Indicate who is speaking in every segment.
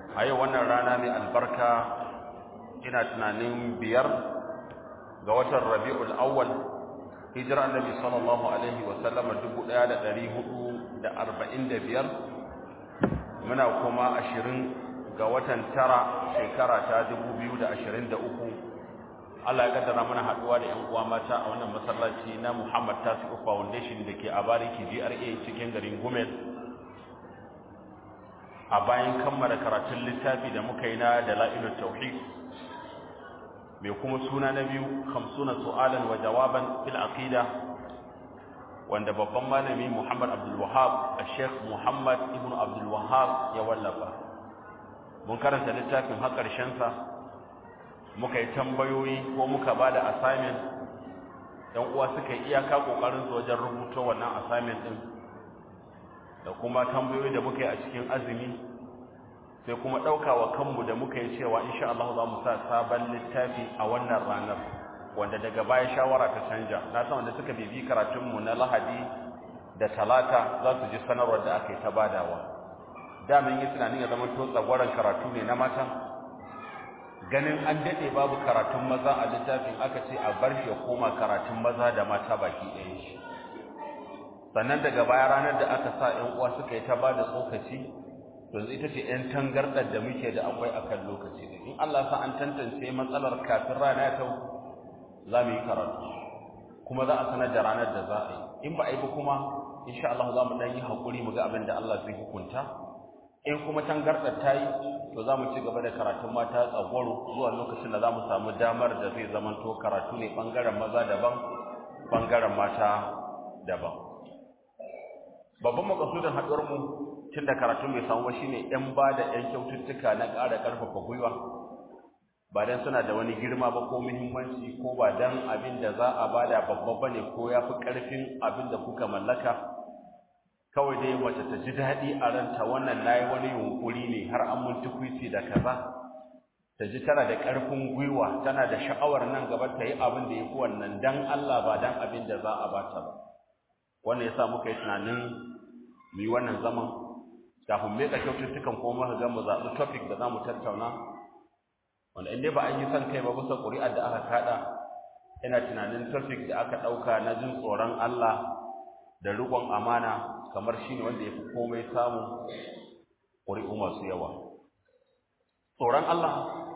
Speaker 1: a yau wannan rana mai albarka ina tunanin biyar ga watan rabi'ul awwal hijira annabi sallallahu alaihi wa sallama 1445 muna kuma 20 ga watan tara shekara ta 2023 Allah ya kaddara mana haduwa da ƴan uwa mata a wannan masallaci na Muhammad Tasi'u Foundation dake a Bariki GRA cikin garin Gumel a bayan kammala karatun littafi da muka yi na Dalailut Tauhid mai kuma suna na biyu 50 su'alan wa jawaban fil aqida wanda babban malami Muhammad Abdul Wahhab Sheikh Muhammad Ibn Abdul Wahhab ya wallafa mun karanta littafin har ƙarshen sa muka yi tambayoyi ko muka ba da assignment ɗan uwa suka yi iyaka ƙoƙarin su wajen rubuta wannan assignment ɗin da kuma tambayoyi da muka yi a cikin azumi sai kuma ɗauka wa kanmu da muka yi cewa insha Allah za mu sa sabon littafi a wannan ranar wanda daga baya shawara ta canja na san wanda suka bibi karatunmu na lahadi da talata za su ji sanarwar da aka yi ta badawa da mun yi tunanin ya zama to tsagwaron karatu ne na mata ganin an daɗe babu karatun maza a littafin aka ce a bar shi ya koma karatun maza da mata baki ɗaya shi sannan daga baya ranar da aka sa ƴan uwa suka yi ta ba da tsokaci yanzu ita ce ƴan tangarɗar da muke da akwai a kan lokaci da in Allah sa an tantance matsalar kafin rana ta za mu yi karatu kuma za a sanar da ranar da za a yi in ba a yi ba kuma insha Allah za mu ɗan yi haƙuri mu ga abin da Allah zai hukunta in kuma tangarɗar ta yi to za mu ci gaba da karatun mata tsagwaro zuwa lokacin da za mu samu damar da zai zamanto karatu ne ɓangaren maza daban ɓangaren mata daban babban makasudin haɗuwarmu tun da karatun bai samu ba shine ‘yan ba da ‘yan kyaututtuka na ƙara ƙarfafa gwiwa ba don suna da wani girma ba ko muhimmanci ko ba don abin da za a ba da babba ba ne ko ya fi ƙarfin abin da kuka mallaka kawai dai mace ta ji daɗi a ranta wannan nayi wani yunkuri ne har an mun tukwici da kaza ta ji tana da ƙarfin gwiwa tana da sha'awar nan gaba ta yi abin da ya fi wannan dan Allah ba dan abin da za a bata ba wannan yasa muka yi tunanin mu yi wannan zaman kafin mai kyaututtukan ko muka ga mu zaɓi topic da za mu tattauna wanda in dai ba an yi son kai ba bisa ƙuri'ar da aka kaɗa ina tunanin topic da aka ɗauka na jin tsoron Allah da riƙon amana kamar shi ne wanda ya fi komai samun ƙuri'u masu yawa tsoron Allah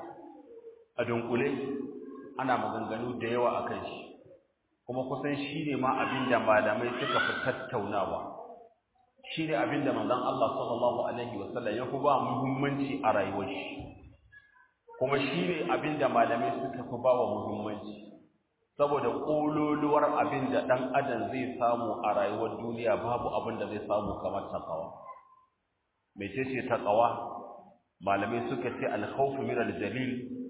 Speaker 1: a dunkule ana maganganu da yawa a kan shi kuma kusan shi ne ma abin da malamai suka fi tattaunawa shi ne abin da manzon Allah sallallahu alaihi wasallam ya fi ba muhimmanci a rayuwar shi kuma shi ne abin da malamai suka fi ba wa muhimmanci saboda ƙololuwar abin da ɗan adam zai samu a rayuwar duniya babu abin da zai samu kamar taƙawa mece ce taƙawa malamai suka ce alkhawfu min aljalil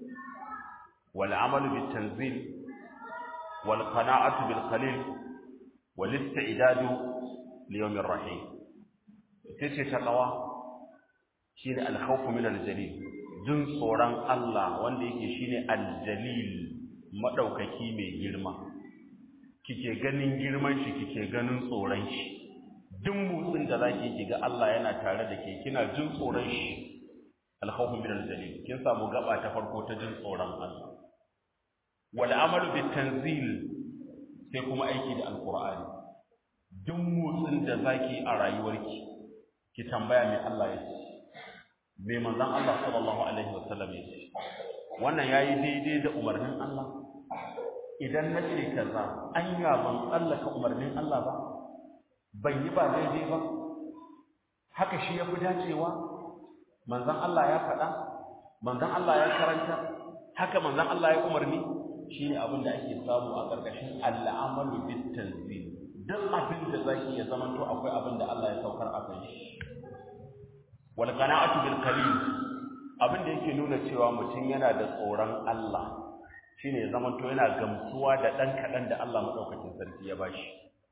Speaker 1: wal amalu bit tanzil wal qana'atu bil qalil wal istidadu li yawmir rahim mece ce taƙawa shine alkhawfu min aljalil jin tsoron Allah wanda yake shine aljalil maɗaukaki mai girma kike ganin girman shi kike ganin tsoron shi duk motsin da zaki ki ga Allah yana tare da ke kina jin tsoron shi alkhawfu min aljalil kin samu gaba ta farko ta jin tsoron Allah wal amalu bit tanzil sai kuma aiki da alqur'ani duk motsin da zaki a rayuwarki ki tambaya me Allah ya ce me manzon Allah sallallahu alaihi wasallam ya ce wannan yayi daidai da umarnin Allah idan na ce kaza an yi ban tsallaka umarnin Allah ba ban yi ba daidai ba haka shi ya fi dacewa manzan Allah ya faɗa manzan Allah ya karanta haka manzan Allah ya umarni shi ne abin da ake samu a ƙarƙashin al'amalu bit tanzil duk abin da zaki ya zama to akwai abin da Allah ya saukar a kan shi wal qana'atu bil qalil abin da yake nuna cewa mutum yana da tsoron Allah shine ya zama to yana gamsuwa da dan kadan da Allah madaukakin sarki ya bashi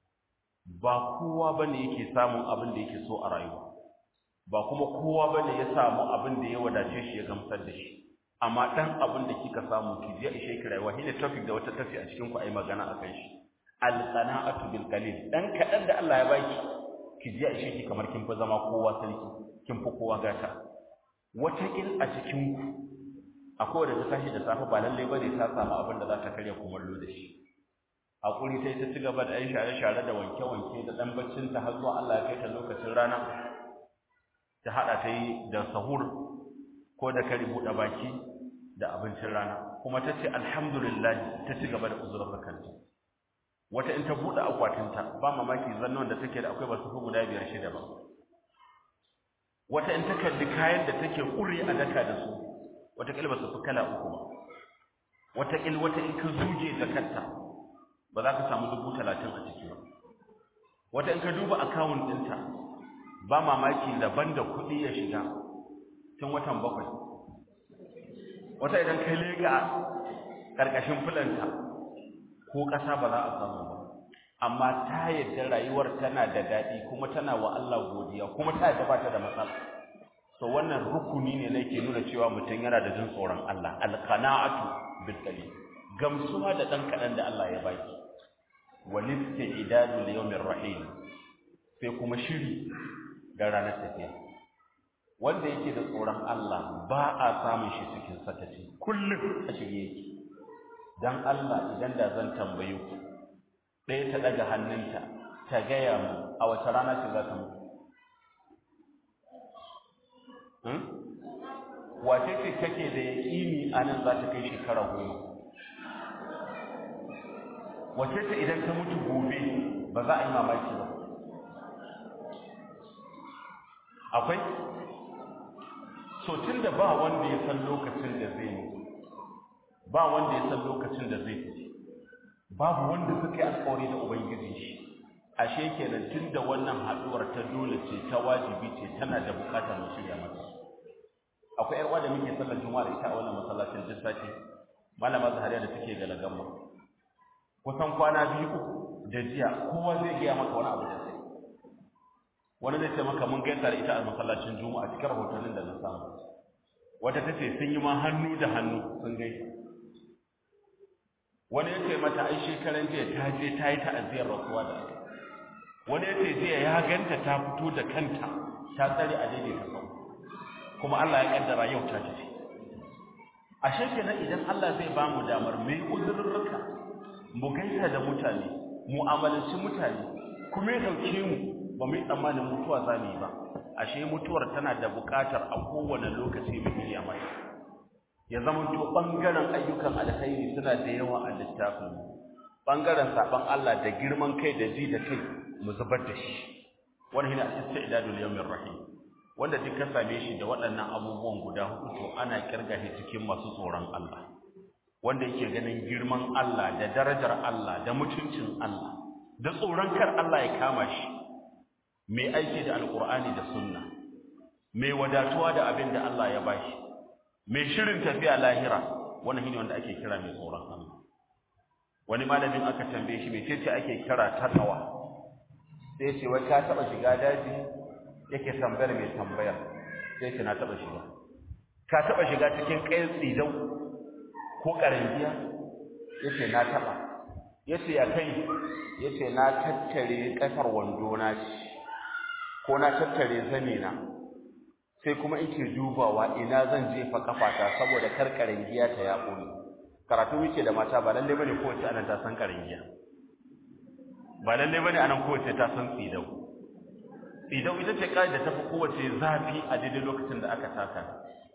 Speaker 1: ba kowa bane yake samun abin da yake so a rayuwa ba kuma kowa bane ya samu abin da ya wadace shi ya gamsar da shi amma dan abin da kika samu ki je ishe ki rayuwa shine topic da wata tafi a cikin ku ai magana akan shi al-qana'atu bil qalil dan kadan da Allah ya baki ki je ishe ki kamar kin fi zama kowa sarki kin fi kowa gata wataƙil a cikinku akwai wadda ta tashi da safe ba lallai ba ne ta samu abin da za ta karya kumallo da shi haƙuri sai ta ci gaba da ɗan share-share da wanke-wanke da ɗan baccinta har zuwa Allah ya kai ta lokacin rana ta haɗa ta yi da sahur ko da kari buɗe baki da abincin rana kuma ta ce alhamdulillah ta ci gaba da uzurar kanta wata in ta buɗe akwatinta ba mamaki zannon da take da akwai ba su fi guda biyar shida ba wata in ta kalli kayan da take ƙuri a daka da su wataƙil ba su fi kala uku ba wataƙil wata in ka zuje zakarta ba za ka samu dubu talatin a ciki ba wata in ka duba akawun ɗinta ba mamaki daban da kuɗi ya shiga tun watan bakwai wata idan ka leƙa ƙarƙashin fulanta ko ƙasa ba za a samu ba amma ta yadda rayuwar tana da daɗi kuma tana wa Allah godiya kuma ta yadda ba ta da matsala so wannan rukuni ne nake nuna cewa mutum yana da jin tsoron Allah alqana'atu bil qalil gamsuwa da dan kadan da Allah ya baki walisti idadu li yawmir rahim sai kuma shiri da ranar tafiya wanda yake da tsoron Allah ba a samun shi cikin sakaci kullum a shirye yake dan Allah idan da zan tambaye ku ɗaya ta daga hannunta ta gaya mu a wace rana ce za ta mutu wace ce take da yaƙini a nan za ta kai shekara goma wace ce idan ta mutu gobe ba za a yi mamaki ba akwai so tun da ba wanda ya san lokacin da zai mutu ba wanda ya san lokacin da zai fice babu wanda suka yi alƙawari da ubangiji shi ashe kenan tun da wannan haɗuwar ta dole ce ta wajibi ce tana da buƙatar mu shirya mata akwai ƴar da muke sallar juma'a da ita a wannan masallacin duk sati malama zahariya da take ga lagamma kusan kwana biyu da jiya kowa zai gaya maka wani abu da sai wani zai ce maka mun gaisa da ita a masallacin juma'a cikin rahotannin da na samu wata ta ce sun yi ma hannu da hannu sun gaisa wani ya ce mata ai shekaran jiya ta je ta yi ta'aziyar rasuwa da aka wani ya ce jiya ya ganta ta fito da kanta ta tsare a daidaita sau kuma Allah ya kaddara yau ta tafi ashe kenan idan Allah zai ba mu damar mu yi uzurrurruka mu gaisa da mutane mu amalanci mutane kuma ya dauke mu ba mu yi tsammanin mutuwa za mu yi ba ashe mutuwar tana da buƙatar a kowane lokaci mu iya mata ya zama to bangaren ayyukan alkhairi suna da yawa a littafin bangaren saban Allah da girman kai da ji da kai mu zubar da shi wannan shine al-istidadul yawmir rahim wanda duk ka same shi da waɗannan abubuwan guda hudu to ana kirga shi cikin masu tsoron Allah wanda yake ganin girman Allah da darajar Allah da mutuncin Allah da tsoron kar Allah ya kama shi mai aiki da alkur'ani da sunna mai wadatuwa da abin da Allah ya bashi mai shirin tafiya lahira wannan shine wanda ake kira mai tsoron Allah wani malamin aka tambaye shi mecece ake kira takawa sai ce wai ka taba shiga daji yake tambayar mai tambayar sai ce na taba shiga ka taba shiga cikin kayan tsidau ko karangiya yace na taba yace ya kai yace na tattare kafar wando na ko na tattare zane na sai kuma ke dubawa ina zan jefa kafata saboda kar karangiya ta ya kone karatu muke da mata ba lalle bane kowace anan ta san karangiya ba lalle bane anan kowace ta san tsidau tsidau ita ce kai da tafi kowace zafi a daidai lokacin da aka taka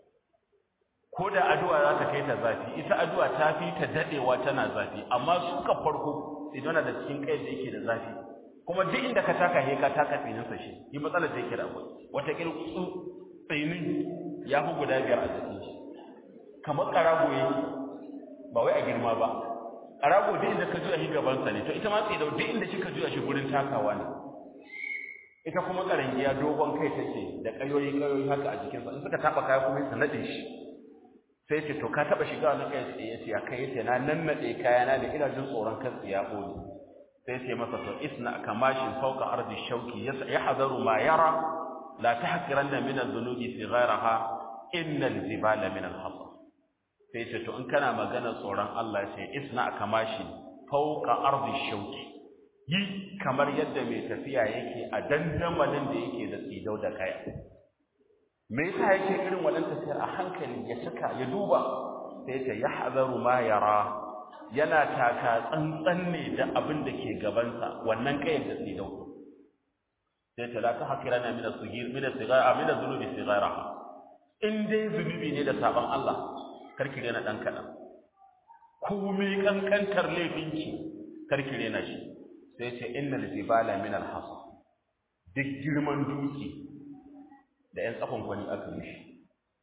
Speaker 1: ko da addu'a za ta kai ta zafi ita addu'a ta fi ta dadewa tana zafi amma su ka farko tsidau na da cikin kai da yake da zafi kuma duk inda ka taka he ka taka tsinin sa shi yi matsalar da yake da akwai wata kil tsinin ya fi guda biyar a cikin shi kamar karago yake ba wai a girma ba karago duk inda ka juya shi gaban sa ne to ita ma tsidau duk inda kika juya shi gurin takawa ne ita kuma karangiya dogon kai take da kayoyi kayoyi haka a jikin sa in suka taba kaya kuma su nade shi sai ce to ka taba shiga wani kai tsaye yace ya kai yace na nannade kayana da ina jin tsoron kan tsiya boli sai ce masa to isna kamashin fawqa ardi shauki yahzaru ma yara la tahqiranna min adh-dhunubi sigharaha innal jibala min al-hasab sai ce to in kana magana tsoron Allah sai isna kamashin fawqa ardi shauki yi kamar yadda mai tafiya yake a dandamalin da yake da tsidau da kaya me yasa yake irin wannan tafiyar a hankali ya saka ya duba sai ya yahzaru ma yara yana taka tsantsan ne da abin da ke gabansa wannan kayan da sai dauko sai ta la ta hakirana min as-sigir min as-sigara min az-zunubi sigaraha in dai zunubi ne da saban Allah karki rena dan kadan komai kankantar laifinki karki rena shi sai ce innal jibala min al-hasa duk girman duki da ‘yan tsakon kwani aka yi shi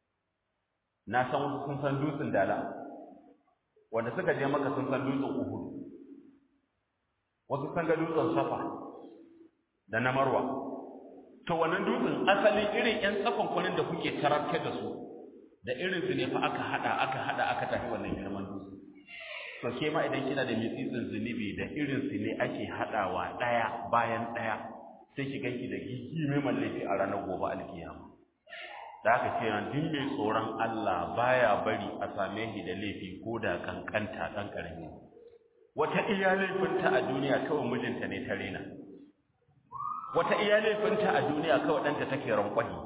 Speaker 1: na san wasu sun san dutsen dala wanda suka je maka sun san dutsen uhudu wasu san ga dutsen safa da na marwa to wannan dutsen asalin irin ‘yan tsakon kwanin da kuke tararke da su da irin su ne fa aka hada aka hada aka tafi wannan girman dutse to ke ma idan kina da mitsitsin zunubi da irin su ne ake hadawa daya bayan daya sai ki ganki da gigi mai mallaki a ranar gobe alkiyama da aka ce ran din mai tsoron Allah baya bari a same shi da laifi ko da kankanta dan karami wata iya laifinta a duniya kawai mijinta ne ta rena wata iya laifinta a duniya kawai ɗanta take rankwahi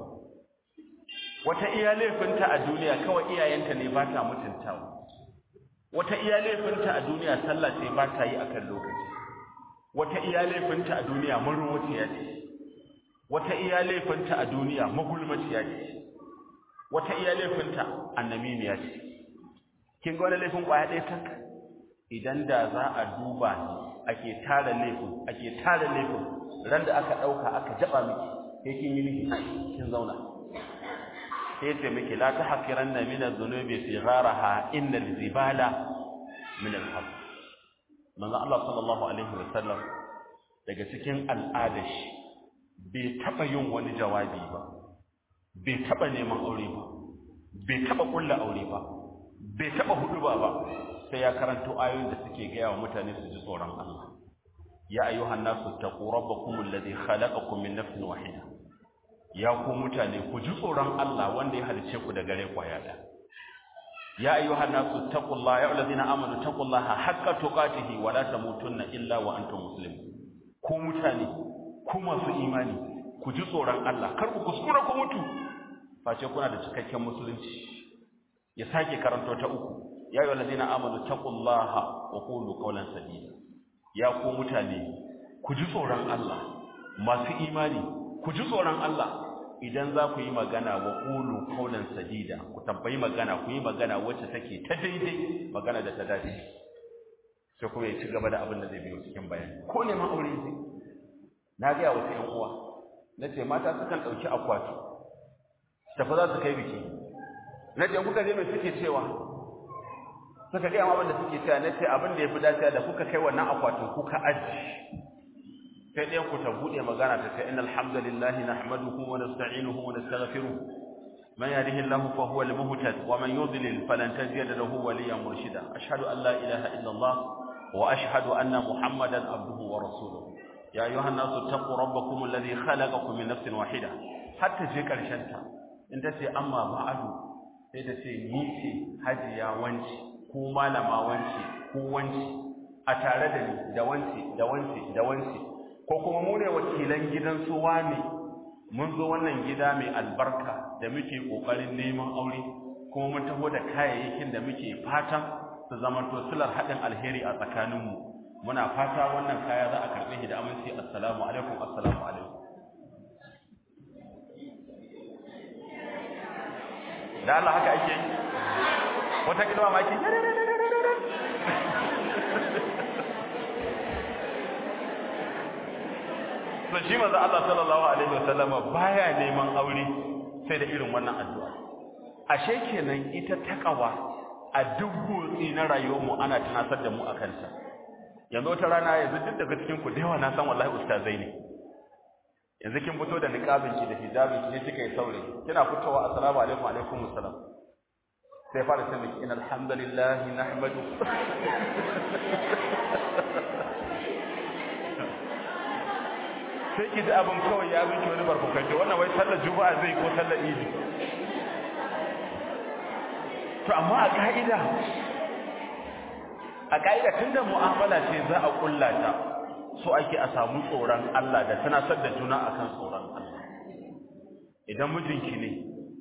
Speaker 1: wata iya laifinta a duniya kawai iyayenta ne ba ta mutuntawa wata iya laifinta a duniya sallah ce ba ta yi akan lokaci wata iya laifinta a duniya marwaciya ce wata iya laifinta a duniya magulmaciya ce wata iya laifinta annamimiya ce kin ga wani laifin kwaya ɗaya tak idan da za a duba ni ake tara laifin ake tara laifin ran da aka ɗauka aka jaba miki sai kin yi miki kin zauna sai ce miki la tahqiranna min adh-dhunubi sigharaha innal zibala min al-haqq manzo Allah sallallahu alaihi wasallam daga cikin al'adar shi bai taba yin wani jawabi ba bai taba neman aure ba bai taba kulla aure ba bai taba huduba ba sai ya karanto ayoyin da suke gaya wa mutane su ji tsoron Allah ya ayyuhan nasu taqu rabbakum alladhi khalaqakum min nafsin wahida ya ku mutane ku ji tsoron Allah wanda ya halice ku daga rai kwaya ɗaya ya ayyuhan nasu taqullaha ya allazina amanu taqullaha haqqa tuqatihi wa la tamutunna illa wa antum muslimun ku mutane ku masu imani ku ji tsoron Allah kar ku kuskura ku mutu face kuna da cikakken musulunci ya sake karanto ta uku ya ayyuhal ladina amanu taqullaha wa qulu qawlan sadida ya ku mutane ku ji tsoron Allah masu imani ku ji tsoron Allah idan za ku yi magana wa qulu qawlan sadida ku tabbai magana ku yi magana wacce take ta daidai magana da ta dace sai kuma ya ci gaba da abin da zai biyo cikin bayani ko neman aure zai na ga wasu ƴan uwa nace mata sukan dauki akwati tafi za su kai biki nace kuka je mai suke cewa suka ga amma abin da suke cewa nace abin da yafi dacewa da kuka kai wannan akwatin kuka aji sai ɗayan ku ta buɗe magana ta ce innal hamdalillahi nahmaduhu wa nasta'inuhu wa nastaghfiruh man yahdihillahu fa huwa al-muhtad wa man yudlil falan tajid lahu waliyyan murshida ashhadu an la ilaha illa Allah wa ashhadu anna muhammadan abduhu wa rasuluhu ya ayyuhan nasu taqu rabbakum alladhi khalaqakum min nafsin wahida hatta je karshen ta in ta ce amma ba'adu sai ta ce ni ce hajiya wanci ko malama wanci ko wanci a tare da ni da wanci da wanci da wanci ko kuma mu ne wakilan gidan su wane mun zo wannan gida mai albarka da muke kokarin neman aure kuma mun taho da kayayyakin da muke fatan su zamanto silar haɗin alheri a tsakaninmu muna fata wannan kaya za a karɓe shi da aminci assalamu alaikum assalamu alaikum da Allah haka ake yi wata kilwa ma ke to shi manzo Allah sallallahu alaihi wasallama baya neman aure sai da irin wannan addu'a ashe kenan ita takawa a duk gotsi na rayuwar mu ana tunasar da mu akan ta yanzu wata rana yanzu duk daga cikin ku da yawa na san wallahi ustazai ne yanzu kin fito da niqabin ki da hijabin ki ne kika yi saurayi kina fitowa assalamu alaikum alaikum assalam sai fara ce miki innal hamdalillahi nahmadu sai ki ji abin kawai ya miki wani barkukanci wannan wai sallar juma'a zai ko sallar idi to amma a ka'ida a ka'ida tunda mu'amala ce za a kulla ta so ake a samu tsoron Allah da tunasar da juna akan tsoron Allah idan mijinki ne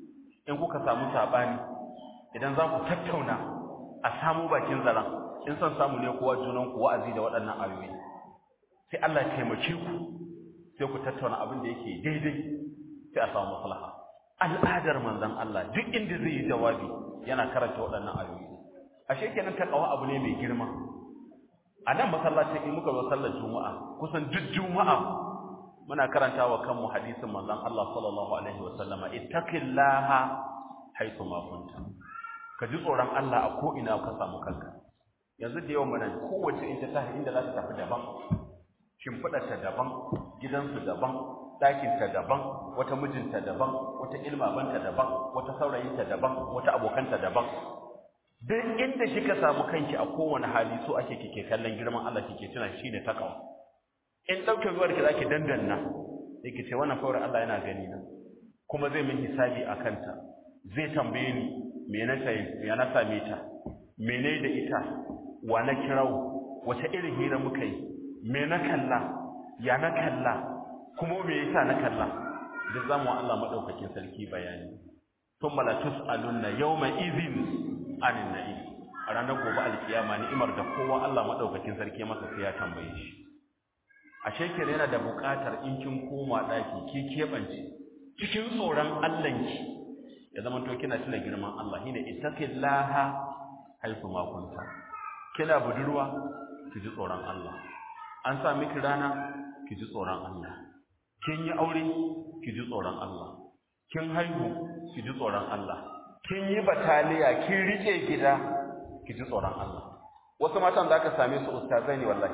Speaker 1: in kuka samu sabani idan za ku tattauna a samu bakin zaran in san samu ne kowa junan ku wa'azi da waɗannan ayoyi sai Allah ya taimake ku sai ku tattauna abin da yake daidai sai a samu maslaha al'adar manzon Allah duk inda zai yi jawabi yana karanta waɗannan ayoyi ashe kenan takawa abu ne mai girma a nan masallacin in muka zo sallar juma'a kusan duk juma'a muna karanta wa kanmu hadisin manzon Allah sallallahu alaihi wasallama ittaqillaha haythu ma kunta ka ji tsoron Allah a ko ina ka samu kanka yanzu da yawan mu nan kowace in ta tafi inda za ta tafi daban shimfiɗarta daban gidansu daban ɗakinta daban wata mijinta daban wata ilmabanta daban wata saurayinta daban wata abokanta daban duk inda kika samu kanki a kowane hali so ake kike kallon girman Allah kike tuna shi ne takawa in dauke zuwa ki zaki dandanna sai ki ce wannan fawar Allah yana gani na kuma zai min hisabi a kanta zai tambaye ni me na sai me na same ta mene da ita wa na kirawo wace irin hira muka yi me na kalla ya na kalla kuma me yasa na kalla duk zamu Allah madaukakin sarki bayani thumma la tusaluna yawma idhin anin na'im a ranar gobe alkiyama ni'imar da kowa Allah madaukakin sarki masa sai ya tambaye shi ashe kire yana da buƙatar in kin koma daki ki kebance cikin tsoron Allah ki ya zama to kina tuna girman Allah shine ittaqillaha haythu ma kunta kina budurwa ki ji tsoron Allah an sa miki rana ki ji tsoron Allah kin yi aure ki ji tsoron Allah kin haihu ki ji tsoron Allah kin yi bataliya kin rike gida ki ji tsoron Allah wasu matan da aka same su ustazai ne wallahi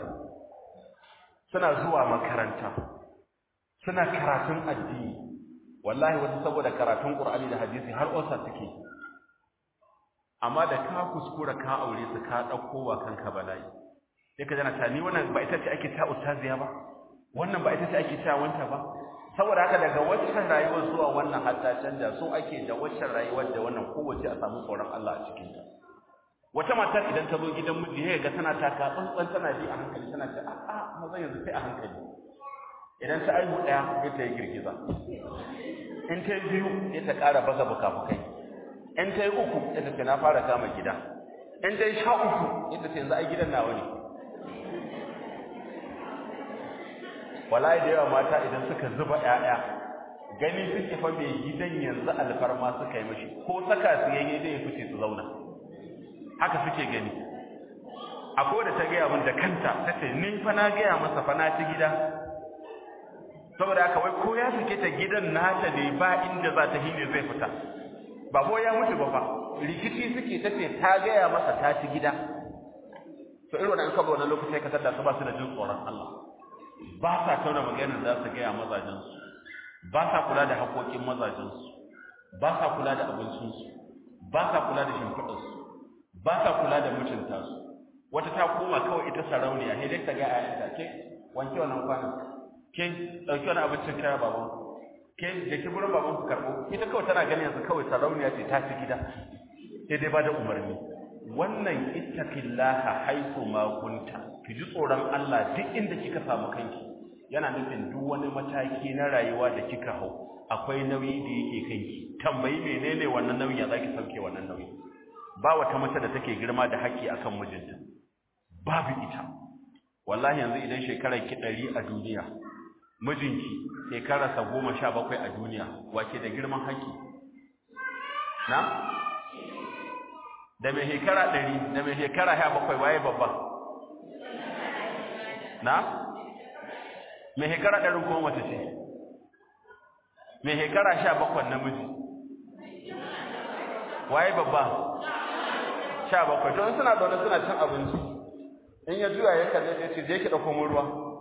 Speaker 1: suna zuwa makaranta suna karatun addini wallahi wasu saboda karatun Qur'ani da hadisi har osa suke amma da ka kuskura ka aure su ka dauko wa kanka bala'i sai ka jana ta ni wannan ba ita ce ake ta ustaziya ba wannan ba ita ce ake ta wanta ba saboda haka daga waccan rayuwar zuwa wannan hatta canja so ake da waccan rayuwar da wannan kowace a samu tsoron Allah a cikin ta wata matar idan ta zo gidan miji sai ga tana taka tsantsan tana bi a hankali tana ce a a mazan yanzu sai a hankali idan ta aihu daya sai ta yi girgiza in ta yi biyu sai ta ƙara baza bukafukai in ta yi uku sai ta ce na fara kama gida in ta yi sha uku sai ta ce yanzu ai gidan nawa ne wallahi da yawa mata idan suka zuba ƴaƴa gani suke fa mai gidan yanzu alfarma suka yi mashi ko saka su yayye da ya fice su zauna haka suke gani akwai da ta gaya min da kanta ta ce ni fa na gaya masa fa na ci gida saboda haka wai ko ya sake ta gidan nata ne ba inda za ta hine zai fita ba ko ya mutu ba fa rikici suke ta ce ta gaya masa ta ci gida to irin wannan kabo wannan lokaci ka tada su ba su da jin tsoron Allah ba sa tauna maganar za su gaya mazajensu ba sa kula da haƙoƙin mazajensu ba sa kula da abincinsu ba sa kula da shimfiɗarsu ba sa kula da mutunta su wata ta koma kawai ita sarauniya sai dai ta ga ayyanta ke wanke wannan kwanan ke ɗauki wani abincin kaya baban ke da ki gurin baban ku karɓo ita kawai tana ganin yanzu kawai sarauniya ce ta ci gida sai dai ba da umarni wannan ittaqillaha haythu ma kunta ki ji tsoron Allah duk inda kika samu kanki yana nufin duk wani mataki na rayuwa da kika hau akwai nauyi da yake kanki tambayi menene wannan nauyi ya zaki sauke wannan nauyi ba wata mace da take girma da haƙƙi akan mijinta babu ita wallahi yanzu idan shekarar ki 100 a duniya mijinki shekararsa 17 a duniya wake da girman haƙƙi na da mai shekara 100 da mai shekara 17 waye babba na mai shekara 100 kuma mace ce mai shekara 17 namiji waye babba sha bakwai don suna zaune suna cin abinci in ya juya ya kalle ya ce je ki ɗauko mun ruwa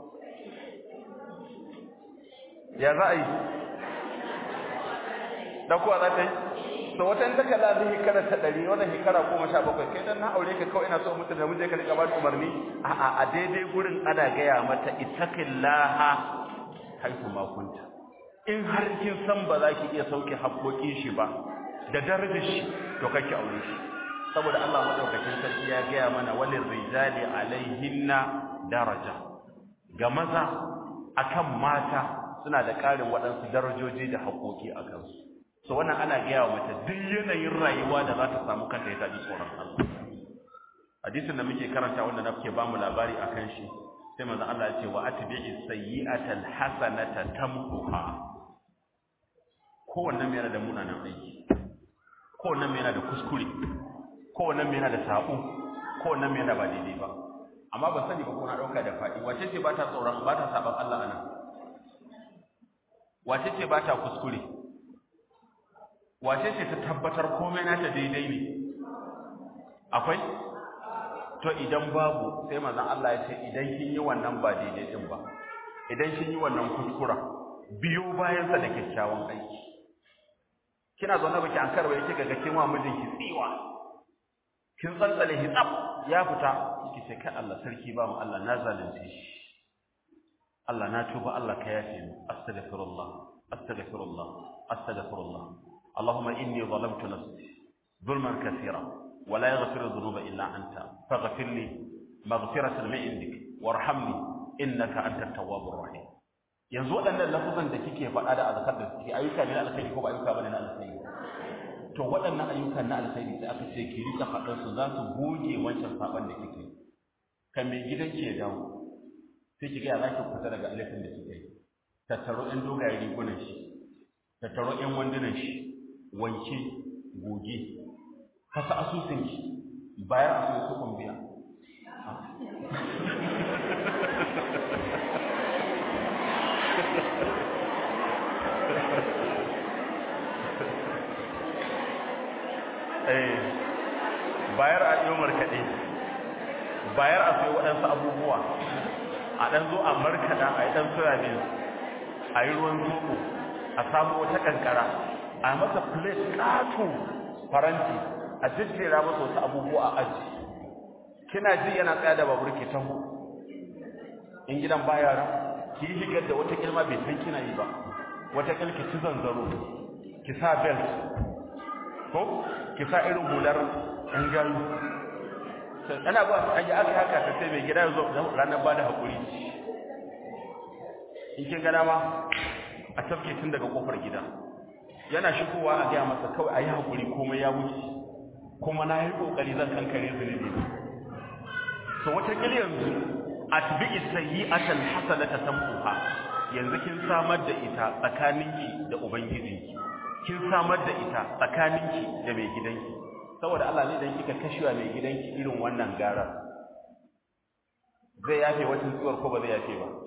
Speaker 1: ya za a yi ɗaukowa za ta yi to wata ta kalla da hekara ta ɗari wannan hekara goma sha bakwai kai dan na aure ka kawai ina so mutum da muje ka riƙa ba umarni a'a a daidai gurin ana gaya mata ittaqillaha haifu ma kunta in har kin san ba za ki iya sauke haƙƙoƙin shi ba da darajar shi to kake aure shi saboda Allah madaukakin sarki ya gaya mana walil rijali alaihinna daraja ga maza akan mata suna da ƙarin waɗansu darajoji da haƙoƙi a kansu so wannan ana gaya wa mace duk yanayin rayuwa da za ta samu kanta ya taji tsoron Allah hadisin da muke karanta wanda na ke bamu labari akan shi sai manzon Allah ya ce wa atbi'i sayyi'ata alhasanata tamhuha kowannen mai yana da munanan aiki kowannen mai yana da kuskure kowannen mai yana da sabo kowannen mai yana ba daidai ba amma ban sani ba ko na dauka da fadi wace ce ba ta tsoron ba ta saban Allah anan wace ce ba ta kuskure wace ce ta tabbatar komai nata daidai ne akwai to idan babu sai manzon Allah ya ce idan kin yi wannan ba daidai din ba idan kin yi wannan kuskura biyo bayan sa da kyakkyawan aiki kina zaune baki an karba yake ga kin wa mijinki tsiwa kin tsantsale hitsab ya fita kike ce kai Allah sarki ba mu Allah na zalunce shi Allah na tuba Allah ka yafe mu astaghfirullah astaghfirullah astaghfirullah اللهم إني ظلمت نفسي ظلما كثيرا ولا يغفر الذنوب إلا أنت فاغفر لي مغفرة من عندك وارحمني إنك أنت التواب الرحيم yanzu waɗannan lafuzan da kike faɗa da azkar da kike ayyuka ne na alkhairi ko ba ayyuka bane na alkhairi to waɗannan ayyuka na alkhairi sai aka ce ki rika faɗar su za su goge wancan saban da kike kan mai gidan ke dawo sai ki ga ya zaki fita daga alifin da kike tattaro ɗan dogaye rigunan shi tattaro ɗan wandunan shi wanke goge kasa asusunki bayar asusun sukun biya bayar a ɗiyo markaɗe bayar a sai waɗansu abubuwa a ɗan zo a markaɗa a yi ɗan soyabin a yi ruwan zoɓo a samu wata ƙanƙara a masa plate ƙato faranti a jejjera masa wasu abubuwa a aji kina ji yana tsaya da babur ki taho in gidan ba yara ki yi shigar da wata kilma bai san kina yi ba wata kil ki ci zanzaro ki sa belt ko ki sa irin hular ɗan gayu ana ba su aji aka haka ta sai mai gida ya zo ranar ba da haƙuri in kin gana ma a tafke tun daga ƙofar gida yana shigowa a gaya masa kawai a yi haƙuri komai ya wuce kuma na yi ƙoƙari zan kankare zunubi to wata kili yanzu a tabi isayi atal hasana ta tamfuha yanzu kin samar da ita tsakaninki da ubangijinki kin samar da ita tsakaninki da mai gidanki saboda Allah ne dan kika kashewa mai gidanki irin wannan gara zai yafe wata tsuwar ko ba zai yafe ba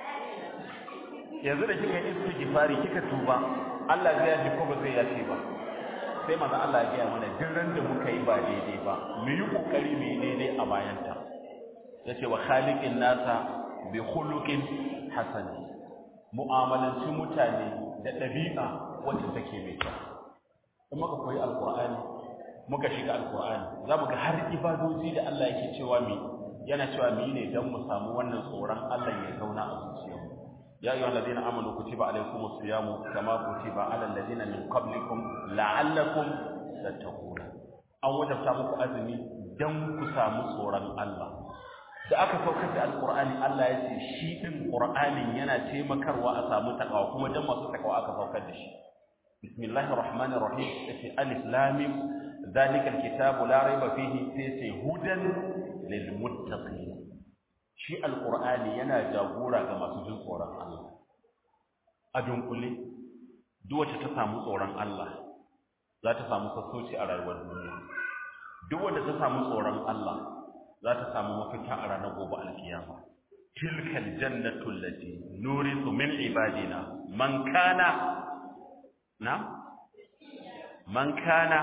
Speaker 1: yanzu da kika yi istighfari kika tuba Allah zai yafe ko ba zai yafe ba sai manzo Allah ya gaya mana duk ran da muka yi ba daidai ba mu yi kokari mu yi daidai a bayanta yace wa khaliqin nasa bi khuluqin hasan mu'amalanci mutane da dabi'a wacce take mai kyau in muka koyi alqur'ani muka shiga alqur'ani zamu ga har ibadoji da Allah yake cewa mi yana cewa mi ne dan mu samu wannan tsoron Allah ya zauna a zuciyarmu يا أيها الذين آمنوا كتب عليكم الصيام كما كتب على الذين من قبلكم لعلكم تتقون an wajabta muku azumi dan ku samu tsoron Allah da aka saukar da alqur'ani Allah ya ce shi din qur'anin yana taimakarwa a samu takawa kuma dan masu takawa aka saukar da shi bismillahir rahmanir rahim sai alif lam mim zalikal kitabu la raiba fihi sai hudan lil muttaqin shi alƙur'ani yana jagora ga masu jin tsoron Allah a dunkule duk wacce ta samu tsoron Allah za ta samu sassauci a rayuwar duniya duk wanda ta samu tsoron Allah za ta samu mafita a ranar gobe alkiyama tilka aljannatu allati nurisu min ibadina man kana na man kana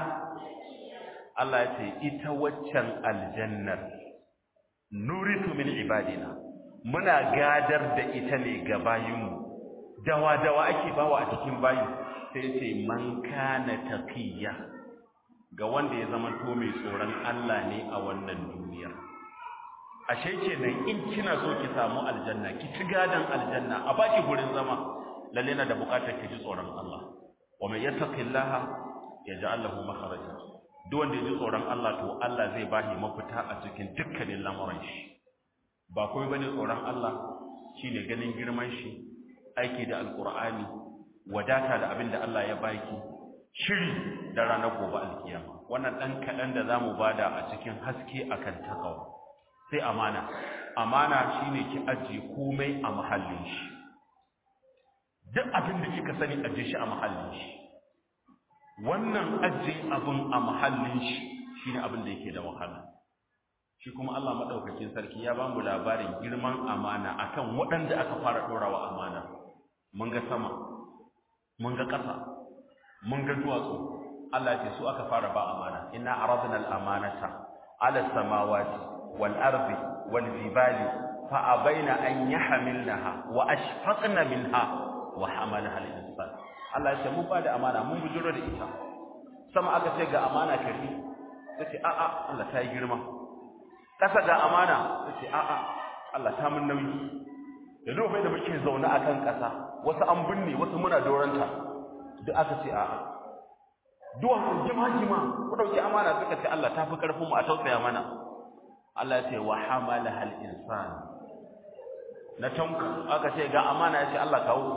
Speaker 1: Allah ya ce ita waccan aljannar nuritu min ibadina muna gadar da ita ne ga bayinmu dawa dawa ake bawa a cikin bayi sai ce man kana taqiya ga wanda ya zama to mai tsoron Allah ne a wannan duniyar ashe kenan in kina so ki samu aljanna ki ci gadan aljanna a baki gurin zama lalle na da bukatar ki ji tsoron Allah wa man yattaqillaha yaj'al lahu makhraja duk wanda ya ji tsoron Allah to Allah zai bashi mafita a cikin dukkanin lamuran shi ba komai bane tsoron Allah shine ganin girman shi aiki da alqur'ani wadata da abin da Allah ya baki shiri da ranar gobe alkiyama wannan dan kadan da zamu bada a cikin haske akan takawa sai amana amana shine ki ajiye komai a mahallin shi duk abin da kika sani ajiye shi a mahallin shi wannan ajiye abin a mahallin shi shine abin da yake da wahala shi kuma Allah madaukakin sarki ya bamu labarin girman amana akan waɗanda aka fara dorawa amana mun ga sama mun ga ƙasa mun ga duwatsu Allah ya ce su aka fara ba amana inna aradna al-amanata ala samawati wal ardi wal jibali fa abaina an yahmilnaha wa ashfaqna minha wa hamalaha al-insan Allah ya ce mun ba da amana mun bujuro da ita sama aka ce ga amana kari sai a a Allah ta yi girma kasa ga amana sai a a Allah ta mun nauyi da lokacin da muke zaune akan kasa wasu an binne wasu muna doranta duk aka ce a a duwan jima-jima ku ɗauki amana suka ce Allah ta fi ƙarfinmu a tausaya mana Allah ce wa hamala hal insan na tanku aka ce ga amana ya ce Allah kawo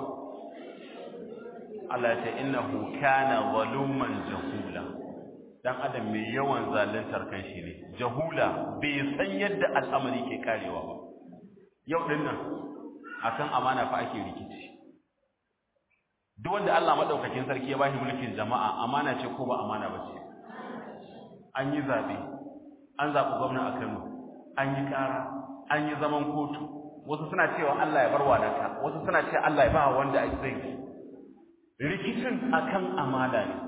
Speaker 1: Allah ce innahu kana zaluman jahula dan adam mai yawan zaluntar kanshi ne jahula bai san yadda al'amari ke karewa ba yau din nan akan amana fa ake rikici duk wanda Allah madaukakin sarki ya bashi mulkin jama'a amana ce ko ba amana ba ce an yi zabe an zabi gwamna a Kano an yi kara an yi zaman kotu wasu suna cewa Allah ya bar wadaka wasu suna cewa Allah ya ba wanda zai rikicin akan amana ne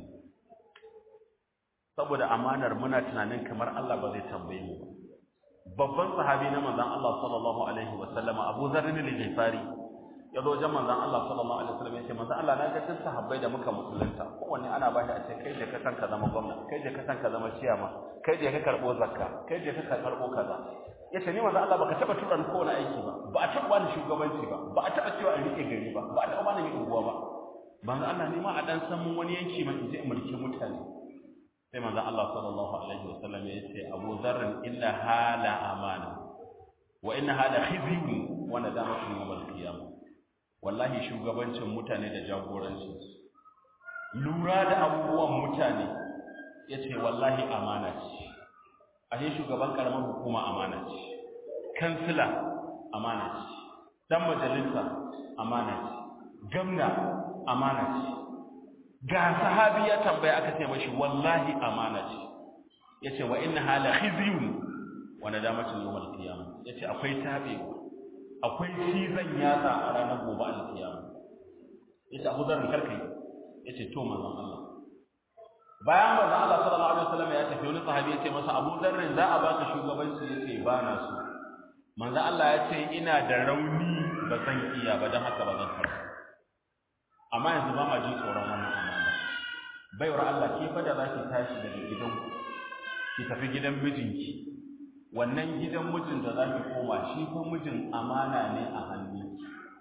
Speaker 1: saboda amanar muna tunanin kamar Allah ba zai tambaye mu babban sahabi na manzon Allah sallallahu alaihi wasallama Abu Dharr al-Ghifari ya zo wajen manzon Allah sallallahu alaihi wasallam ya ce manzon Allah na ga duk sahabbai da muka musulunta kowanne ana ba shi a ce kai da ka san ka zama gwamna kai da ka san ka zama ciyama kai da ka karbo zakka kai da ka karbo kaza ya ce ni manzon Allah baka taba tura ni kowane aiki ba ba a taba bani shugabanci ba ba a taba cewa in rike gari ba ba a taba bani mai unguwa ba manzon Allah ne ma a dan san mun wani yanki mai in je in mulki mutane sai manzon Allah sallallahu alaihi wasallam ya ce Abu Dharr illa hala amana wa inna hada khizyun wa nadamatu yawm al-qiyamah wallahi shugabancin mutane da jagorancin lura da abubuwan mutane yace wallahi amana ce ashe shugaban karamar hukuma amana ce kansila amana ce dan majalisa amana ce gamna amana ce ga sahabi ya tambaya aka ce mashi wallahi amana ce yace wa inna hala khizyun wa nadamatul yawmal qiyamah yace akwai tabewa akwai cizon yatsa a ranar gobe alkiyama yace Abu Dharr karkai yace to manzon Allah bayan manzon Allah sallallahu alaihi wasallam ya tafi wani sahabi yace masa Abu Dharr za a baka shugabanci yace ba na so manzon Allah yace ina da rauni ba zan iya ba dan haka ba zan karba amma yanzu ba ma ji tsoron wannan amana baiwar Allah ke fa da zaki tashi daga gidanku ki tafi gidan mijinki wannan gidan mijin da zaki koma shi ko mijin amana ne a hannunki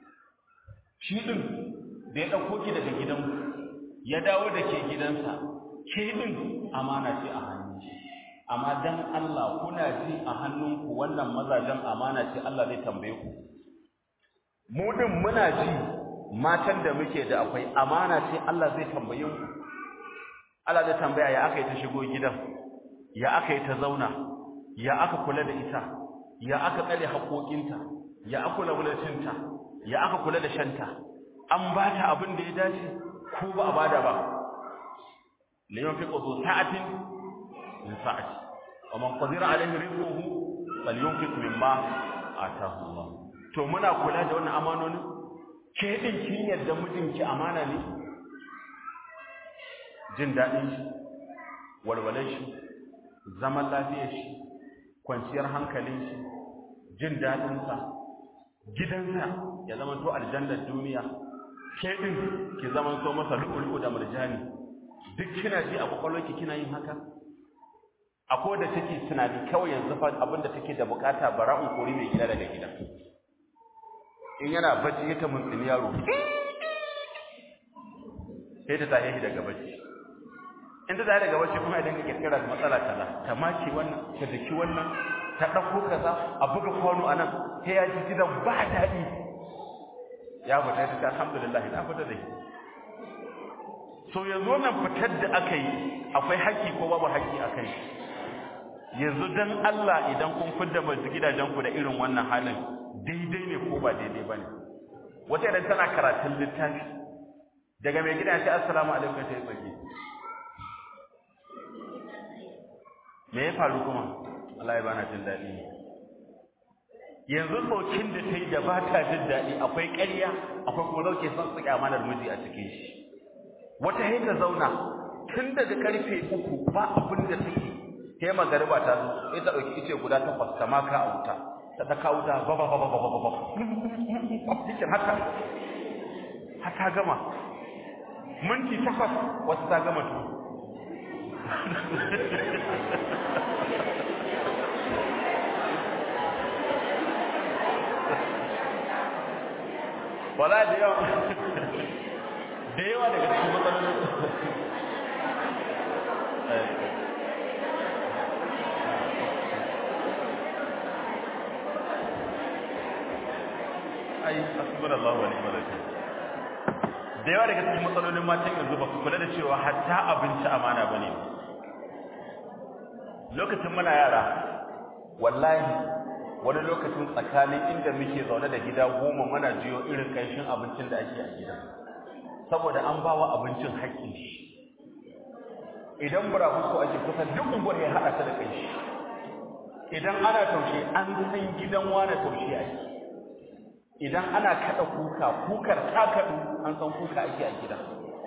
Speaker 1: shi din da ya dauko ki daga gidan ya dawo da ke gidansa ke din amana ce a hannunki amma dan Allah kuna ji a hannunku wannan mazajen amana ce Allah zai tambaye ku mu din muna ji matan da muke da akwai amana ce Allah zai tambaye ku Allah zai tambaya ya aka yi ta shigo gidan ya aka yi ta zauna ya aka kula da ita ya aka tsare haƙoƙinta ya aka kula da cinta ya aka kula da shanta an ba ta abin da ya dace ko ba a bada ba liman fi qudu sa'atin min sa'ati wa man qadira alayhi rizquhu falyunfiq mimma ataahu Allah to muna kula da wannan amanonin ke din kin yadda mijinki amana ne jin dadin shi walwalar shi zaman lafiyar shi kwanciyar hankalin shi jin daɗinsa gidansa ya zama to aljannar duniya ke ɗin ki zama to masa lu'ulu'u da murjani duk kina ji a kwakwalwarki kina yin haka akwai da take tunani kawai yanzu fa abin da take da bukata bara'un kori mai gida daga gida in yana bacci ya ta muntsini yaro sai ta tahe shi daga bacci in ta tahe daga bacci kuma idan ka kirkira da matsala kaza ta maki wannan ta daki wannan ta ɗauko kaza a buga kwano a nan sai ya ji gidan ba daɗi ya fita ta ce alhamdulillah na fita da shi so yanzu wannan fitar da aka yi akwai haƙƙi ko babu haƙƙi a kai yanzu dan Allah idan kun fidda masu gidajenku da irin wannan halin daidai ne ko ba daidai ba ne wata idan tana karatun littafi daga mai gida ce assalamu alaikum sai tsaki me ya faru kuma Allah ya bana jin daɗi ne yanzu saukin da ta yi da ba ta jin daɗi akwai ƙarya akwai kuma zauke son su amanar miji a cikin shi wata hai ta zauna tun daga karfe uku ba abin da take sai magariba ta zo sai ta ɗauki ice guda takwas ta maka a wuta ta daka wuta ba ba ba ba ba ba ba cikin haka haka gama minti takwas wasu ta gama to wala da yawa da yawa daga cikin matsalolin ai asbunallahu wa ni'mal wakeel da yawa daga cikin matsalolin matan yanzu ba su kula da cewa hatta abinci amana bane lokacin muna yara wallahi wani lokacin tsakanin inda muke zaune da gida goma muna jiyo irin kanshin abincin da ake a gida saboda an bawa abincin haƙƙin shi idan burabusko ake kusan duk unguwar ya haɗa ta da kanshi idan ana taushe an san gidan wane taushe ake idan ana kada kuka kukar ta kadu an san kuka ake a gida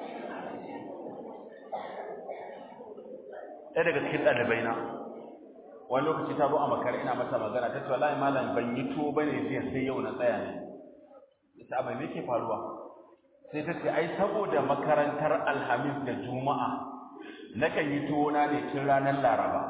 Speaker 1: ɗaya daga cikin ɗalibai na wani lokaci ta zo a makar ina mata magana ta ce wallahi malam ban yi tuwo bane jiya sai yau na tsaya ne ita abin me ke faruwa sai ta ce ai saboda makarantar alhamis da juma'a nakan yi tuwo na ne tun ranar laraba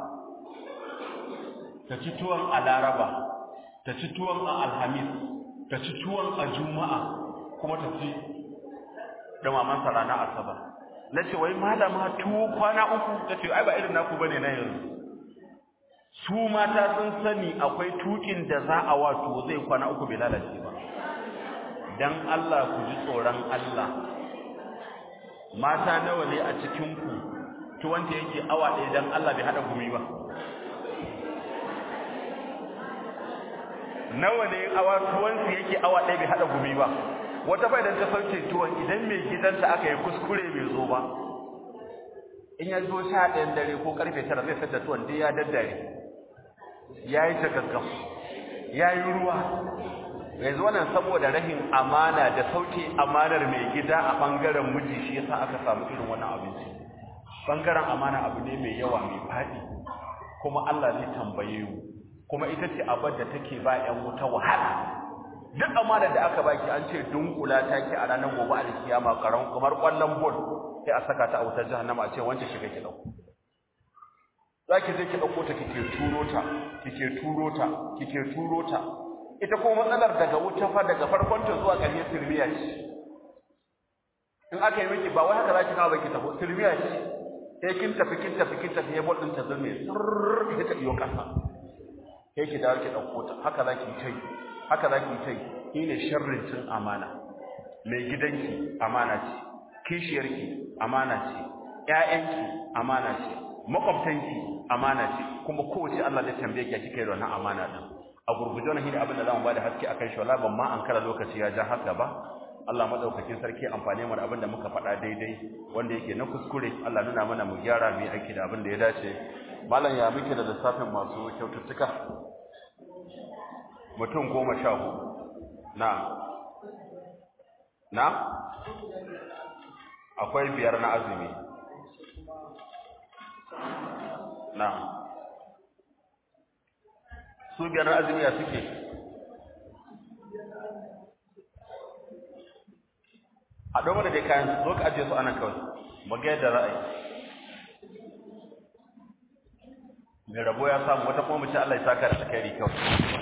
Speaker 1: ta ci tuwon a laraba ta ci tuwon a alhamis ta ci tuwon a juma'a kuma ta ci da mamansa ranar asabar na ce wai malama tuwo kwana uku ta ce ai ba irin naku bane na yanzu su mata sun sani akwai tukin da za a wa tuwo zai kwana uku bai lalace ba dan Allah ku ji tsoron Allah mata nawa ne a cikin ku tuwon da yake awa ɗaya dan Allah bai hada gumi ba nawa ne awa tuwansu yake awa ɗaya bai haɗa gumi ba wata bai da ta sauke tuwon idan mai gidanta aka yi kuskure bai zo ba in ya zo sha ɗayan dare ko karfe tara zai sadda tuwon dai ya daddare ya yi tagaggam ya yi ruwa yanzu wannan saboda rahin amana da sauke amanar mai gida a ɓangaren miji shi yasa aka samu irin wannan abinci ɓangaren amana abu ne mai yawa mai faɗi kuma Allah zai tambaye mu kuma ita ce abar da take ba ƴan wuta wahala duk amana da aka baki an ce dunkula ta ki a ranar gobe a kiyama karan kamar kwallon bol sai a saka ta a wutar jahannama a ce wanda shiga ki dauko zaki je ki dauko ta kike turo ta kike turo ta kike turo ta ita kuma matsalar daga wuta fa daga farkon ta zuwa ƙarshe sirmiya ce in aka yi miki ba wai haka zaki kawo baki tafi sirmiya ce sai kin tafi kin tafi kin tafi ya bol din ta zulme sirr ita ta iyo kasa sai ki dawo ki dauko ta haka zaki tai haka zaki tai shine sharrin cin amana mai gidanki amana ce kishiyarki amana ce ƴaƴanki amana ce makwabtanki amana ce kuma kowace Allah zai tambaye ki kika yi wannan amana din a gurguje wannan shine abin da zamu bada haske akan shi wallahi ban ma an kara lokaci ya ja haka ba Allah madaukakin sarki amfane mu da abin da muka faɗa daidai wanda yake na kuskure Allah nuna mana mu gyara mu yi aiki da abin da ya dace malam ya muke da lissafin masu kyaututtuka mutum goma sha hudu na na akwai biyar na azumi na su biyar na azumi ya suke a ɗau da dai kayan zo ka ajiye su ana kawai maga yadda ra'ayi mai rabo ya samu wata kuma mace Allah ya saka da alkhairi kawai